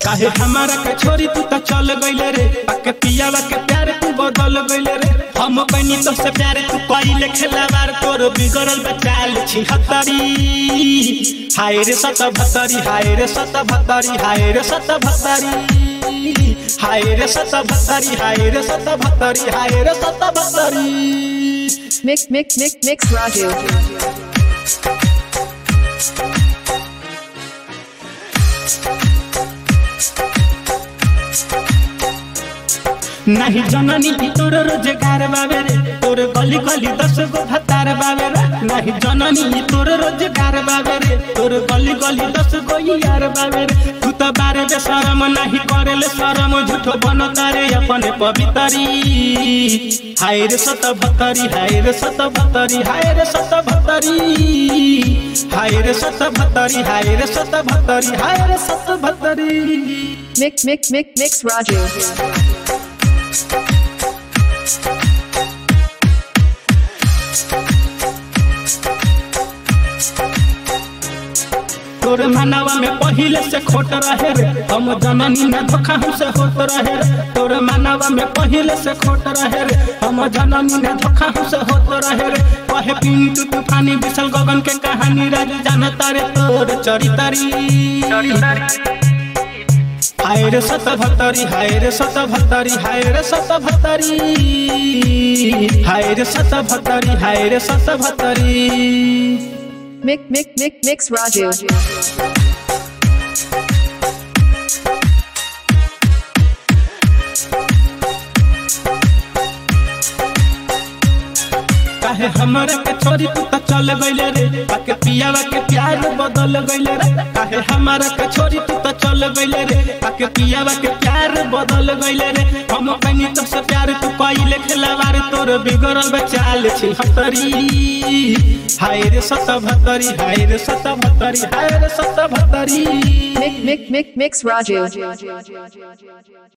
काहे हमारा के छोरी तू तो चल गइले रे पाके पियावा के प्यार तू बदल गइले रे हम कनी तो से प्यार तू कइले खेलावार तोर बिगड़ल बचाल छिहत्तरी हाय रे सत भत्तरी हाय रे सत भत्तरी हाय रे सत भत्तरी हाय रे सत भत्तरी हाय रे सत भत्तरी हाय रे सत भत्तरी Mix Mix Mix Mix Raju. नहीं जननी भी तोर रोजगार बाबे रे तोर गली गली दस गो भतार बाबे रे नहीं जननी भी तोर रोजगार बाबे रे तोर गली गली दस गो यार बाबे रे तू तो बारे बे शरम नहीं करेले शरम झूठो बन तारे अपने पवितरी हाय रे सत भतरी हाय रे सत भतरी हाय रे सत भतरी हाय रे सत भतरी हाय रे सत भतरी हाय रे सत भतरी Mix Mix Mix Mix Raju. तोर मानवा में पहिले से खोट रहे रे हम जननी न धोखा हमसे होत रहे रे तोर मानवा में पहिले से खोट रहे रे हम जननी न धोखा हमसे होत रहे रे कहे पिंटू तूफानी विशल गगन के कहानी राज जानता रे तोर चरितरी हाय रे सत भतरी हाय रे सत भतरी हाय रे सत भतरी हाय रे सत भतरी हाय रे सत भतरी Mix Mix Mix Mix Raju. काहे हमरा के छोरी तू तो चल गइले रे पाके पियावा के प्यार बदल गइले रे काहे हमरा के छोरी तू तो चल गइले रे पाके पियावा के प्यार बदल गइले रे हम कनी तो से प्यार तू कइले खेलावार तोर बिगड़ल बचाल छी हतरी हाय रे सत भतरी हाय रे सत भतरी हाय रे सत भतरी Mix Mix Mix Mix Raju.